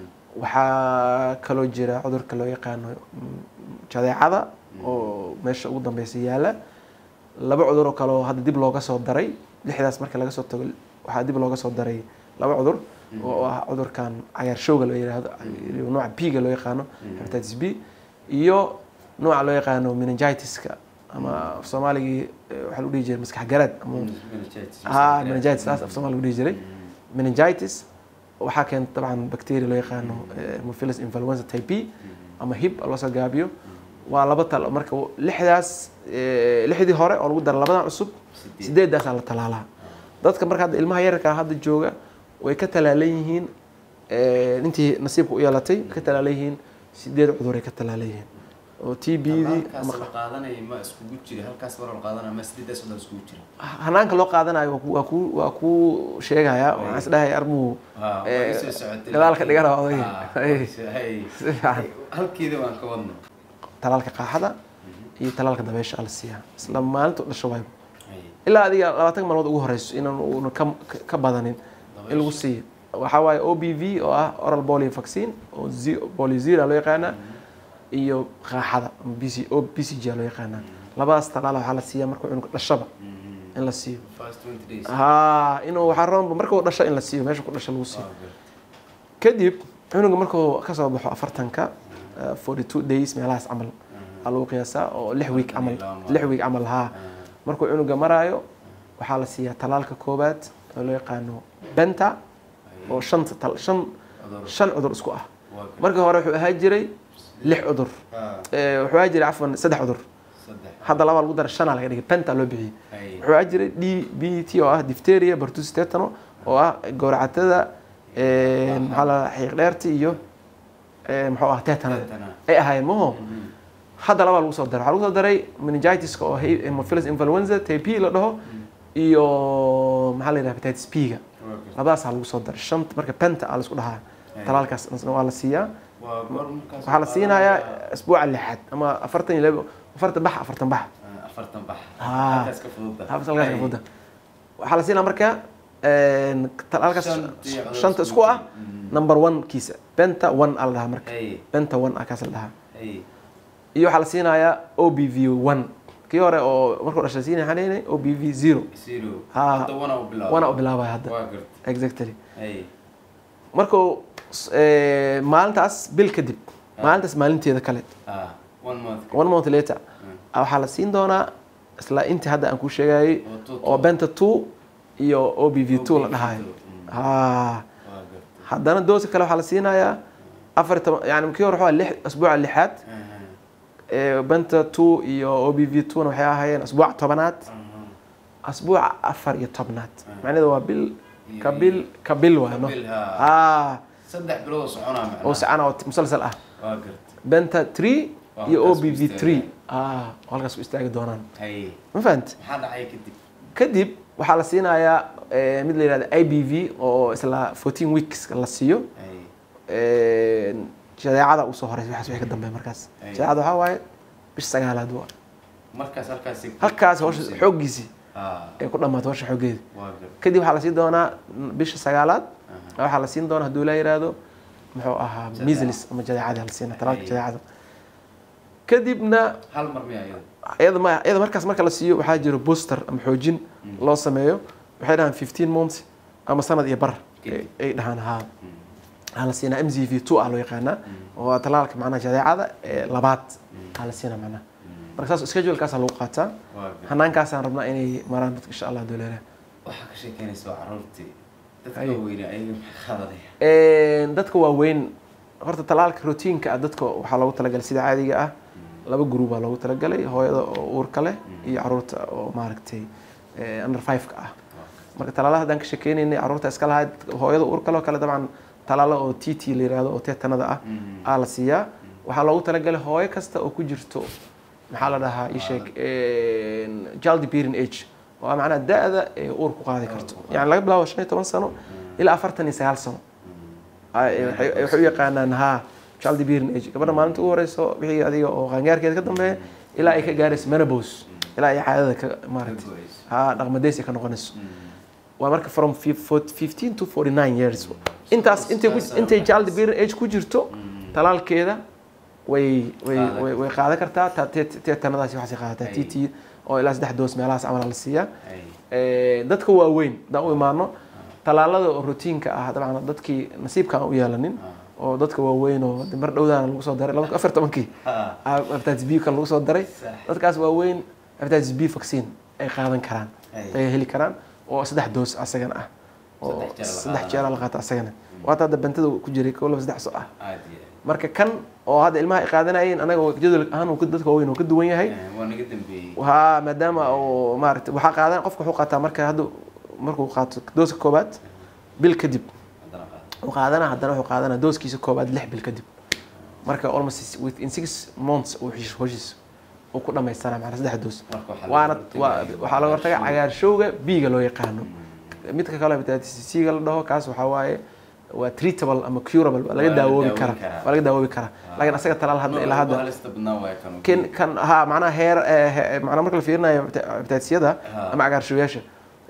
waxaa kaloo jira cudurka loo yaqaano mm, jadeecada oo meesha ugu dambeysa yaala laba cudur oo kale oo hadda dib looga soo daray lixdaas marka laga soo tago waxaa dib looga soo daray laba cudur oo ah cudurkan cagaarshowga loo yiraahdo iyo nooca b-ga loo yaqaano hepatitis b iyo nooca loo yaqaano meningitiska ama af soomaaligii eh, waxaa lagu dhihi jiray maskax garaad ama Meningitis, ha maskax meningitis taas af soomaali lagu dhihi jiray meningitis waxaa keenta dabcan bacteria loo yaqaano eh, Haemophilus influenza type B ama hib loo soo gaabiyo waa laba tal marka lixdaas eh, lixdii hore oo lagu dara labadan cusub Sideed. sideedaasaa la talaalaa dadka marka hadda ilmaha yararka hadda jooga way ka talaalan yihiin eh, intii nasiibka u yeelatay way ka talaalan yihiin sideed cuduray ka talaalan yihiin oo t b dii halkaas ama la qaadanaya ma iskugu jira halkaas mar la qaadanaya ma sideedaas waddan iskugu jira hanaanka loo qaadanayo waa ku- waa ku waa ku sheegaya waxaan isdhahay arbuu Ha, Eh, waa isoo socotay. gadaalka dhigana waa odayga. Ha, Hey. hey. Si fiican. halkeeda waan ka wadna talaalka qaaxada iyo talaalka dabeysha ala siiyaa isla maalinta u dhasho waayba Hey. ilaa adiga labaatan maalmood ugu horeyso inaan uuna ka ka- ka badanin in lagu siiyo waxaa waaye o b v oo ah oral polio vaccine oo Z- polio zero loo yaqaana iyo qaaxada ama b c o b c g loo yaqaana labadaas talaala waxaa la siiyaa marka cunuga dhashaba in la siiyo first twenty days ha inuu waxaa roonba markuu dhasho in la siiyo meesha ku dhasho lagu siiyo kadib cunuga markuu kasoo baxo afartanka forty two days meelahaas camal aa lagu qiyaasaa oo lix week camal lix week camal haa markuu cunuga maraayo waxaa la siiyaa talaalka koobaad oo loo yaqaano benta oo shanta tal shan shan cudur isku ah markii hore wuxuu ahaa jiray lix cudur Eh, wuxuu ahaa jiray cafwan saddex cudur saddex hadda laba lagu dara shanaa laga dhigay benta loo bixiyey Ay. wuxuu ahaa jiray d b t oo ah diphtheria bartus tetano oo ah gowracatada eh, maxaa la xiiq dheerti iyo eh, muxuu ah tetanada Tetana. ay ahaayeen maho hadda labaa lagu soo daray waxaa lagu soo daray meningitiska oo he- hemophilus influenza type P la dhaho iyo maxaa la yidhaha hepatitis p-ga labadaasaa lagu soo daray shanta marka penta aa laisku dhahaa talaalkaas waa la siiyaa waa goor markaas waxaa la siinayaa isbuuca lixaad ama afartan iyo labo afartan bax afartan bax Ah, afartan bax Ah. halkaas ka fududa habs halkaas ka fuda waxaa la siinaa marka een, talaalkaas Shantii cudur shanta isku isku ah Mm. number one kiisa benta one aa la dhahaa marka ay benta one ah kaas la dhahaa ay iyo waxaa la siinayaa o b v one kii hore oo markuu dhashay siinaya xanaynay o b v zero zero Ah. hadda wana u bilaabo wana u bilaabaya hadda waa garta exactly ay markuu s- ee, maalintaas bil kadib maalintaas maalinteeda kale ah one month one month later ah, waxaa la siin doonaa isla intii hadda aan kuu sheegayay Oo two- oo benta two iyo o b v two la OBV2, dhahayo mm. ha waa garta haddana doosi kale waxaa la siinayaa afar iyo toban yani kii hore waxaa lix asbuuca lixaad Aha, ee, benta two iyo o b v two na waxay ahaayeen asbuuca tobanaad aha. asbuuca afar iyo tobnaad Ah. macnaheedu waa bil Iyo- ka bil ka bil waa no Bil, ha. ah saddex bilood oo soconaa macnaha oo sacana oo musalsal ah waa garta benta three Waa iyo o halkaas b ku v three istaagaya. ah oo halkaas ku istaagi doonaan ay ma fahant maxaa dhacay kadib kadib waxaa la siinayaa eh, mid la yihahda i b v oo isla fourteen weeks la siiyo ay Eh, shadeecada usoo horeysa waxaas wixii ka dambeeya markaas Ay. shadeecada waxaa waaye bish sagaalaad waa markaas halkaas halkaas howsha xooggiisii ah ay ku dhammaatay howsha xooggeeda waa garta kadib waxaa la siin doonaa bisha sagaalaad Aha. waxaa la siin doonaa hadduu la yiraahdo muxuu ahaa Jadeeca. measles ama jadeecada la siina talaalka Ay. jadeecada kadibna hal mar miya iyada iyada ma iyada markaas marka la siiyo waxaa jiro booster ama xoojin loo sameeyo waxay dhahaan fifteen months ama sanad iyo bar Kadib. ay dhahaan haa waxaa la siinaa m z v two ah loo yaqaanaa oo waa talaalka macnaha jadeecada ee labaad aa la siinaa macnaha marka saas schedulekaasaa lagu qaataa waa garta hanaankaasaan rabnaa inay maraan dadka insha allah doleela waxaa ka sheekeynaysa waa caruurtii dadka Ay. weyne ayaga maxay qaadanaya dadka waaweyn horta talaalka routiinka ah dadka waxaa loogu talagalay sida caadiga ah laba group baa loogu talagalay hooyada oo uurka leh iyo caruurta oo maaragtay eh, under five-ka ah marka talaalaha haddaan ka sheekeynaynay caruurta iska lahayd hooyada uurka leh oo kale dabcan talaalo oo t t la yiraahdo oo teetanada ah aa la siiyaa waxaa loogu talagalay hooyo kasta oo ku jirto maxaa la dhahaa ii sheeg child bearing age oo ah macnaha da-da ee uur ku qaadi karto yani laga bilaabo shan iyo toban sano ilaa afartan iyo sagaal sano Ay- waxay waxay u yaqaanaan ha child bearing age gabadha maalinta ugu horeyso wixii adiga oo qaangaarkeeda ka dambeeya ilaa ay ka gaarayso menopause ilaa ay caadada ka maaragtay go'ayso. ha dhaqmadeys ay ka noqonayso waa marka from fif- fo- 15 to 49 years intaas intay ku- intay child bearing age ku jirto talaalkeeda way way Qaadan way way qaadan kartaa ta- te- te- teetanadaasi waxaasay qaadataa Ay. t t oo ilaa saddex doos meelahaas camal la siiyaa ay Eh, dadka waaweyn haddaan u imaano talaalada oo routiinka ah dabcan dadkii nasiibka aan u yeelanin oo dadka waaweyn oo de mar dhowdaana lagu soo daray laba afar tobankii ha ah, hepatitis b kan lagu soo daray Sax. dadkaas waaweyn hepatitis b vaccine ay qaadan karaan Ay. ay heli karaan oo saddex doos asagana ah oo Saddex jeer la saddex qaadanayo. jeer la qaata asagana waata hadda bantada ku jiray kow laba saddex so ah aad iyo marka kan oo hadda ilmaha ay qaadanayeen anaga jadwal ahaan uu ka- dadka waaweyn uu ka duwan yahay aad. waa naga dambeeyey haa maadaama oo maaragtay waxaa qaadan qofka wuxuu qaataa marka hadda markuu qaato dooska koobaad bil kadib haddana qaad uu qaadana haddana wuxuu qaadanaa dooskiisa koobaad lix bil kadib marka almost within six months uu heshiis hoshiis uu ku dhamaystanaa macnaa saddex doos marka waxaa waana laga waa- hortagaya waxaa laga hortaga cagaarshowga biiga loo yaqaano midka kale hepatitis c-ga la dhaho kaas waxaa waaye waa treatable ama curable waa laga Waa laga daawoobi daawobi karaa karaa. waa laga daawoobi karaa laakiin asaga talaal hadda ilaa hadda halista badnaa waaya kan kan kan ha macnaha heer eh, he- macnaha marka la fiirinayo hepatitisiyada Ha. ama cagaarshowayaasha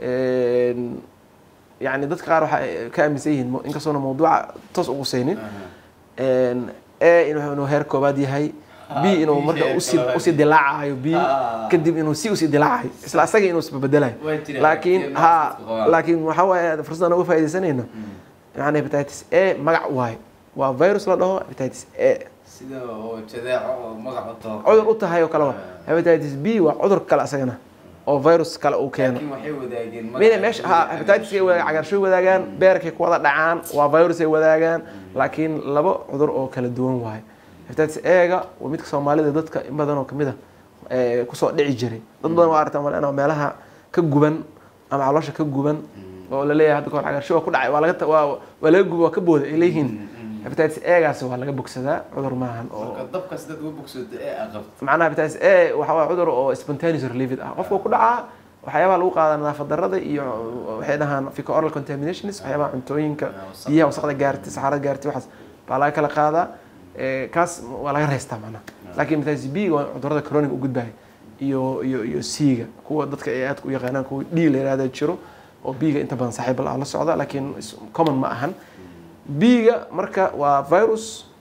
een, yani dadka qaar waxa ay ka aaminsan yihiin mo- inkastoona mawduuca toos ugu saynin een, e inuu inuu heer koobaad yahay b inuu marka usii usii dilaacayo b Ah. kadib inuu si usii dilaacayo isla asaga inuu isbabedelayo Way jiraan, laakiin laakiin ha dadka qabaan. laakiin waxaa waaye fursaddan uga faaidaysanayno yani hepatitis a magac waayo waa virus la dhaho hepatitis a sida oo jadeeco oo magac u taho cudur u tahay oo kale waa hepatitis b waa cudur kale asagana oo virus kale uu keeno laakiin waxay wadaageen mine meesha ha hepatitis ay wada cagaarshoy wadaagaan beerkay ku wada dhacaan waa virus ay wadaagaan laakiin laba cudur oo kala duwan waayo hepatitis a-ga waa midka soomaalida dadka in badan oo kamid a ee, kusoo dhici jiray dad badan waa aragtaa malena meelaha ka guban ama caloosha ka guban oo la leeyahay hadda kahor cagaarshoy waa ku dhacay waa laga ta- waa waa laga guba waa ka booda ay leeyihiin hepatitis a-gaasi waa laga bogsadaa cudur maahan oo marka dabkaas dad uga bogsooda ee aqabta macnaha hepatitis a waxa waa cudur oo spontaneous relieved ah qofka ku dhacaa waxyaabaha lagu qaada nadaafad darrada iyo waxay dhahaan fecal oral contaminations waxyaabaha cuntooyinka biyaha wasaqda gaartay saxarada gaartay waxaas baa laga kala qaadaa Eh, kaas waa laga reystaa macnaha laakiin hepatitis b waa cudurada chronic u gudbaya iyo iyo iyo c-ga kuwa dadka ay aadka u yaqaanaan kuwa d la yihahda jiro oo b-ga inta badan saaxiib la la socda laakiin is- common ma ahan b-ga marka waa virus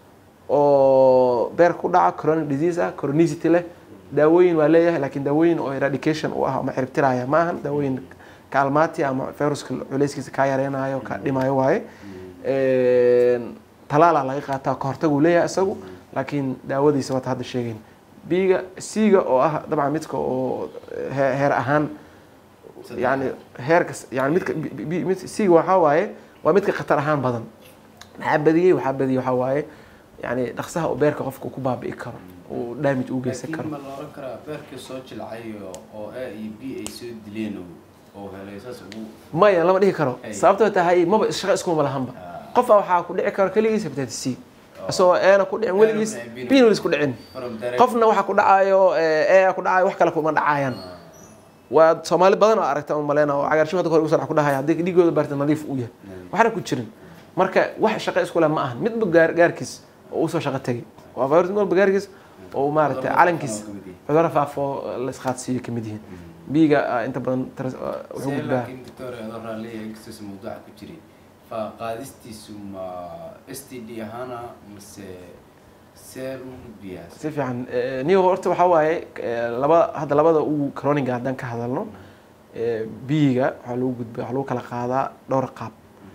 oo beerka ku dhaca chronic disease ah chronicity leh daawooyin waa leeyahay laakiin daawooyin oo eradication u ah ama ciribtiraya ma ahan daawooyin kaalmaati ama viruska culeyskiisa kaa yareynayo kaa dhimayo waaye talaalaa laga qaataa kahortaguu leeyahay isagu laakiin daawadiisa waata hadda sheegayn biga c-ga oo ah dabcan midka oo he- heer ahaan yani heerka yani midka b- b- mid c-ga waxaa waaye waa midka khatar ahaan badan maxaa badiyey waxaa badiyey waxaa waaye yani dhaqsaha uu beerka qofka ku baabi'i karo uu damage u geysan laakiin karo ma la oran karaa beerkii soo jilcay oo- oo a iyo b ay soo dileen oo- oo helay saas ugu maya lama dhihi karo Ay. sababtoo tahay maba shaqo iskuma lahanba qofa waxaa ku dhici karo keligiis hepatitis c isagoo eena ku dhicin weligiis Eena ku dhicin, bin weligiis ku dhicin from direct qofna waxaa ku dhacayo ee ku dhacayo wax kale kuma dhacayaan waa soomaali badan oo aragta un maleyna oo cagaarsho hadda hore ugu sanac ku dhahaya haddii dhiigooda baarta nadiif uu yahay waxna ku jirin marka wax shaqo isku leh ma ahan midba gaar gaarkiis oo usoo shaqo tegay waa virus mid walba gaarkiis oo maaragtay Cudurro calankiis faafa oo kamid yahay. cudurro faafo la isqaadsiiyo kamid yihiin biiga ah, inta badan tras- ah, wuxuu see gudbaa laakiin doctor adoo raalliya inkastoos mawduuca ku jiray fa qaadistiisu ma s t d ahaana mase see u gudbiyaa si fiican Eh, niyo horta waxaa waaye eh, laba hadda labada ugu croniga haddaan ka hadalno eh, biyiga waxaa lagu gudba waxaa lagu kala qaadaa dhowr qaab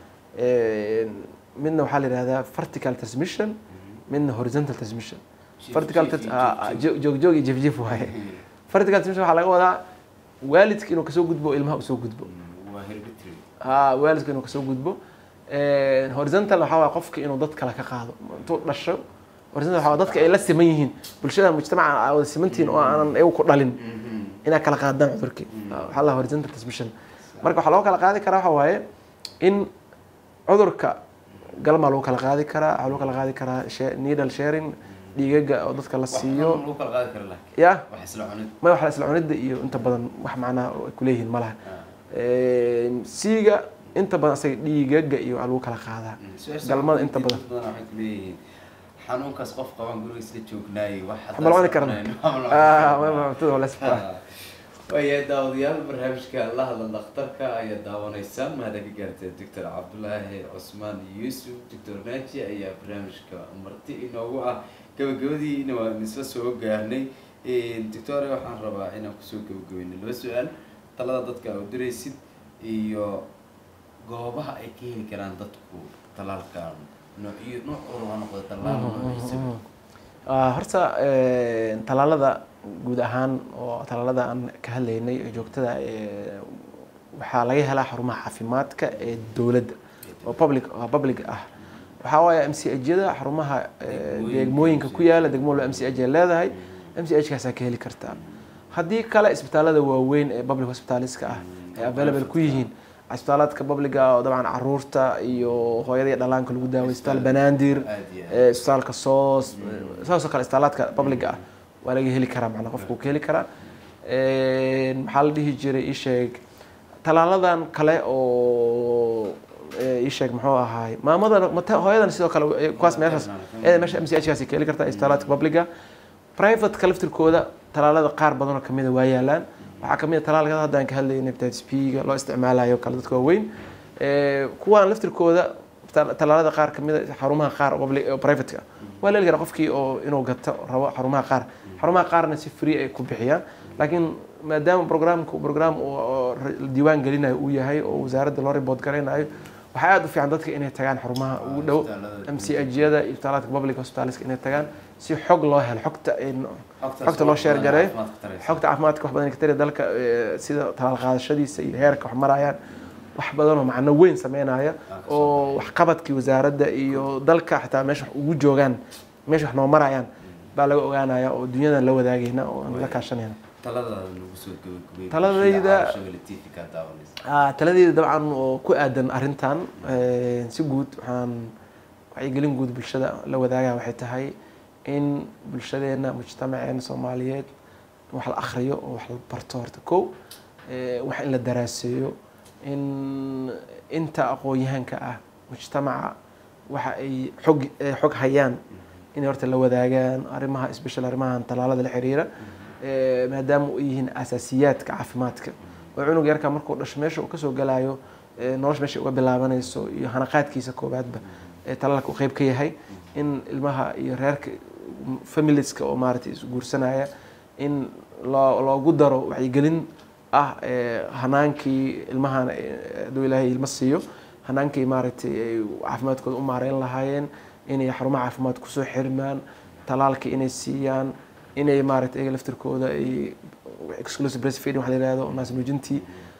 Eh, midna waxaa la yihahdaa vertical transmission midna horizontal transmission Jiif- vertical jiif trans- iyo ah, ah, joog- joog joog joog iyo jif jif waaye vertical transmission waxaa laga wadaa waalidka inuu kasoo gudbo oo ilmaha usoo gudbo Mm, waa hereditary ha waalidka inuu kasoo gudbo Eh, horizontal waxaa waaya qofka inuu dad kale ka qaado intuu dhasho horizontal waxaa waaya dadka ay la siman yihiin bulshada mujtamaca aa wada simantihiin oo aanan iyagu ku dhalin Mhm. inaa kala qaadaan cudurkii waxaa la horizontal transmission marka waxaa loo kala qaadi karaa waxaa waaye in cudurka galmaa lagu kala qaadi karaa waxaa lagu kala qaadi karaa she- needle sharing dhiigaga oo dadka la Wax siiyo xanuun lagu kala qaadi kara laakiin ya wax isla cunid ma wax la isla cunida iyo inta badan wax macnaha oo ay kuleeyihiin ma laha Ah. siiga inta badan asaga dhiigaga iyo waxaa lagu kala qaadaa Mm, su-aasha galmada waxay inta badan. dad badan waxay ku leeyihiin xanuunkaas qof qaban guriga isla joognaayey wax ma la cuni karna Ah, ma- ma- cuntada waa la isku ah. waayahay daawadayaal barnaamijka la hadla dhakhtarka ayaa daawanaysaan mahada ka gaartay doctor cabdulaahi cusmaan yuusuf doctor naaji ayaa barnaamijka marti inoogu ah gabagabadiina waan isla soo gaarnay doctore waxaan rabaa inaan kusoo gabagabayno laba su-aal talada dadka aa u diraysid iyo goobaha ay ka heli karaan dadku talaalkan noocyo nooc walba ha noqdo talaal noociisa Ah, horta eh, talaalada guud ahaan oo talaalada aan ka hadlaynay ee joogtada eh, waxaa laga helaa xarumaha caafimaadka ee dowladda oo public oo public ah waxaa waaye m c h-yada xarumaha eh, Degmooyinka degmooyinka ku yaala degmo walba m c h ay leedahay m c h kaasaa ka heli kartaa haddii kale isbitaalada waaweyn ee public hospitaliska ah ay available ku yihiin isbitaalaadka publiga oo dabcan caruurta iyo hooyada iyo dhalaanka lagu daaway isbitaal banaadir aad iyo aad ee isbitaalka soos saasoo kale isbitaalaadka publiga ah waa laga heli karaa macnaa qofku ka heli karaa maxaa la dhihi jiray ii sheeg talaaladan kale oo ee, ii sheeg muxuu ahaay maamadan mata hooyadan sidoo kale ee, kuwaas meeshaas ee meesha m c h kaasi ka heli kartaa isbitaalaadka publiga privateka laftirkooda talaalada qaar badan oo kamida waa yaalaan waxaa kamid a talaalka hadda aan ka hadlayna hepatitis p-ga loo isticmaalayo kale dadka waaweyn Ee, kuwaan laftirkooda tal- talaalada qaar kamid a xarumaha qaar public oo privateka waa la heli karaa qofkii oo inuu gato rabo xarumaha qaar xarumaha qaarna si free ay ku bixiyaan laakiin maadaama programka program oo diiwaan gelinayo uu yahay oo wasaaradda loo report garaynayo waxaa aada u fiican dadka inay tagaan xarumaha ugu dhow m c ajyada isbitaalada public hospitaleska inay tagaan si xog loo helo xogta xogta loo sheer gareeyo xogta caafimaadka wax badan ka tari dalka sida talaal qaadashadiisa iyo heerka wax marayaan wax badan oo macno weyn sameynaya oo waxqabadkii wasaaradda iyo dalka xitaa meesha wax ugu joogaan meesha wax noo marayaan baa laga ogaanaya oo dunyadan la wadaagayna oo aan la kaashanayna taladayda taladayda dabcan oo ku aadan arrintan si guud waxaan wacyigelin guud bulshada la wadaagaa waxay tahay in bulshadeena mujtamaceena soomaaliyeed wax la akriyo oo wax la barto horta kow wax in la daraaseeyo in inta aqoon-yahanka ah mujtamaca waxa ay xog xog hayaan inay horta la wadaagaan arrimaha special arrimahan talaalada la xiriira maadaama u yihiin asaasiyaadka caafimaadka oo cunug yarka markuu dhasho meesha uu kasoo galaayo nolosha meesha uga bilaabanayso iyo hanaqaadkiisa koobaadba ee talaalka uu qeyb ka yahay in ilmaha iyo reerka familieska oo maaragtay isguursanaya in loo loogu daro wacyigelin ah hanaankii ilmahan hadduu ilaahay ilma siiyo hanaankii maaragtay ay caafimaadkooda u maareyn lahaayeen inay xarumaha caafimaad kusoo xirmaan talaalka inay siiyaan inay maaragtay iyaga laftirkooda ay exclusive breastfeeding waxa la yihahdo naas nuujintii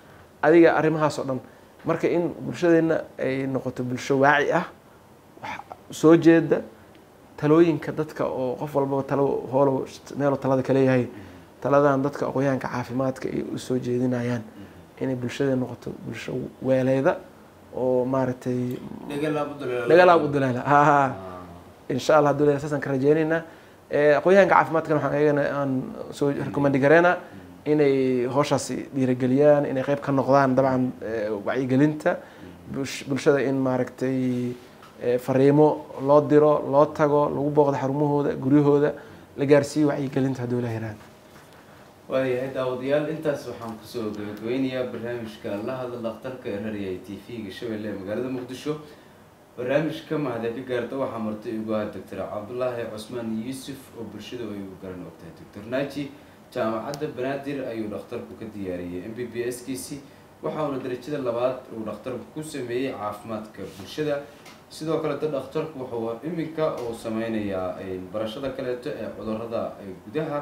adiga arrimahaas oo dhan marka in bulshadeenna ay noqoto bulsho waaci ah wax soo jeeda talooyinka dadka oo qof walbaba talo hoolow meelo talada kaleeyahay taladan dadka aqoonyahanka caafimaadka ay usoo jeedinayaan inay bulshada noqoto bulsho weeleyda oo maaragtay dhagalaab udulaala ha insha allah haduu leeyahay saasaan ka rajeynaynaa aqoonyahanka caafimaadkana waxaan ayagana aan soo recommandi gareynaa inay howshaasi dhiirigeliyaan inay qeyb ka noqdaan dabcan wacyigelinta bulshada in maaragtay fariimo loo diro loo tago lagu booqdo xarumahooda guryahooda la gaarsiiyo wacyigelinta hadduu ilaha yirahdo waayahay daawadayaal intaas waxaan kusoo gabagabeynayaa barnaamijka la hadla dhakhtarka ee rariyay t v-ga shabeelle ee magaalada muqdisho barnaamijka mahadee ka gaarta waxaa martay ugu ahaa doctor cabdulaahi cusmaan yuusuf oo bulshada ay u garan ogtahay doctor naji jaamacadda banaadir ayuu dhakhtarku ka diyaariyey m b b s kiisi waxa uuna darajada labaad uu dhakhtarku ku sameeyey caafimaadka bulshada sidoo kaleeto dhakhtarku wuxuu iminka uu sameynayaa barashada kaleeto ee cudurada gudaha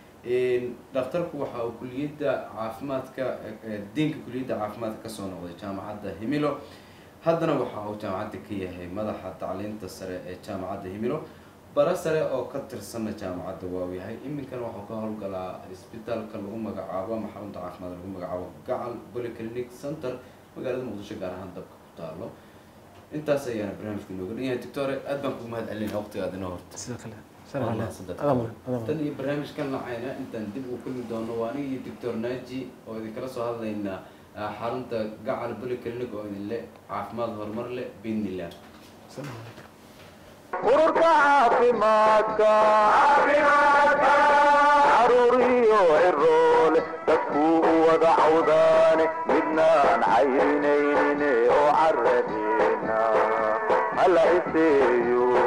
dhakhtarku waxa uu kuliyadda caafimaadka diinka kuliyadda caafimaadka kasoo noqday jaamacadda himilo haddana waxa uu jaamacadda ka yahay madaxa tacliinta sare ee jaamacadda himilo bara sare oo ka tirsana jaamacadda waa uu yahay iminkana waxuu ka howlgalaa isbitaalka lagu magacaabo ama xarunta caafimaad lagu magacaabo gacal polyclinic center magaalada muqdisho gaar ahaan dabka ku taalo intaas ayaana barnaamijka inooga dhan yahay doctore aad baan kugu mahad celinaya waqtigaad inoo horta sidoo kale tan iyo barnaamijkan lacayna intaan dib u kulmi doono waa aniga iyo doctor naji oo idinkala soo hadlaynaa xarunta gacal polyclinic oo idin le caafimaad horumar leh biidnillah ururka caafimaadka caruuriyo ciroole dadkuu u wada cawdaane midnaan cayrinaynin oo caradeena hala iseeyo